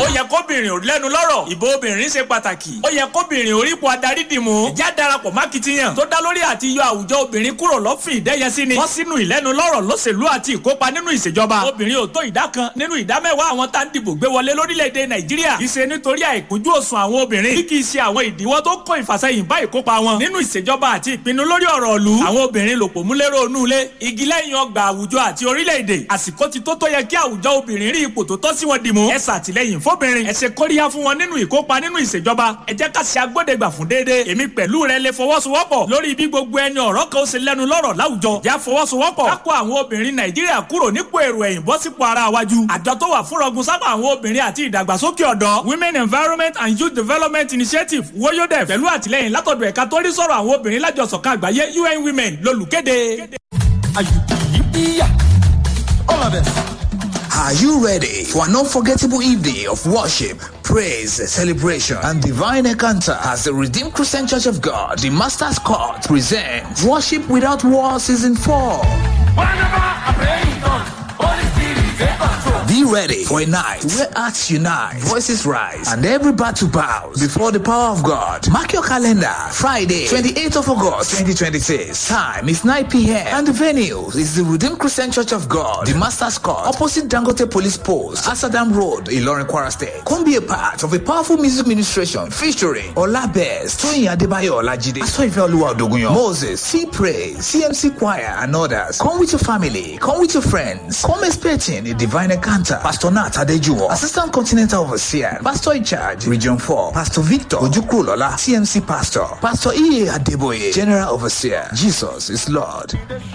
ó yẹ kóbìnrin ò lẹ́nu lọ́rọ̀ ìbò obìnrin ṣe pàtàkì ó yẹ kóbìnrin orípo adarí dìmú ìjà darapọ̀ mákìtìyàn tó dá lórí àti yọ àwùjọ obìnrin kúrò lọ́fìn ìdẹ́yẹsí ni wọ́n sínú ìlẹ́nu lọ́rọ̀ lóṣèlú àti ìkópa nínú ìṣèjọba obìnrin ò tó ìdá kan nínú ìdá mẹ́wàá àwọn tá ń dìbò gbé wọlé lórílẹ̀‐èdè nàìjíríà kì í ṣe nítorí àìkúnjú òsùn àwọn obìnrin bí kì í ṣe àwọn ìdíwọ́ tó kó ìfàsẹ́yìn bá ìkópa wọn nínú ìṣèjọba àti ìpinnu lórí ọ̀rọ̀ ìlú àwọn obìnrin lòpọ̀ múlẹ́rọ̀ onú ilé igi lẹ́yìn ọgbà àwùjọ àti orílẹ̀-èdè àsìkò ti tó tó yẹ kí àwùjọ obìnrin rí ipò tó tọ́ sí wọn dìmú ẹ ṣàtìlẹ́yìn fóbìnrin ẹ ṣe kóríyá fún wọn nínú ìkópa nínú ìṣèjọba ẹ jẹ́ ká ṣe agbódegbà fún déédéé èmi pẹ̀lú rẹ lè fọwọ́sowọ́pọ̀ lórí bí gbogbo ẹni ọ̀rọ̀ kan ó ṣe lẹ́nu lọ́rọ̀ láwùjọ já fọwọ́sowọ́pọ̀ ká kó àwọn obìnrin nàìjíríà kúrò nípò èrò ẹ̀yìn bọ́ sípò ara wájú àjọ tó wà fún rọgùn sábà àwọn obìnrin àti ìdàgbàsókè ọ̀dọ́ women environment and youth development initiative woyodef pẹ̀lú àtìlẹ́yìn látọ̀dọ̀ ẹ̀ka tó rí sọ̀rọ̀ àwọn obìnrin lájọsọ̀kan àgbáyé un women lolùkéde. All of us. Are you ready for an unforgettable evening of worship, praise, celebration, and divine encounter as the Redeemed Christian Church of God, the Master's Court, presents Worship Without War Season 4? Be ready for a night where hearts unite, voices rise, and every battle bows before the power of God. Mark your calendar. Friday, 28th of August, 2026. Time is 9 p.m. And the venue is the Redeemed Christian Church of God, the Master's Court, opposite Dangote Police Post, Asadam Road, Ilorin, Kwara State. Come be a part of a powerful music ministration featuring Ola Best, Toyin Adebayo Olajide, Asoife Oluwa Odogunyan, Moses, C Praise, CMC Choir, and others. Come with your family. Come with your friends. Come expecting a divine encounter. Pastor Nat Adejuwo, Assistant Continental Overseer, Pastor in charge, Region 4, Pastor Victor Ojukrulola, CMC Pastor, Pastor E. Adeboye, General Overseer. Jesus is Lord.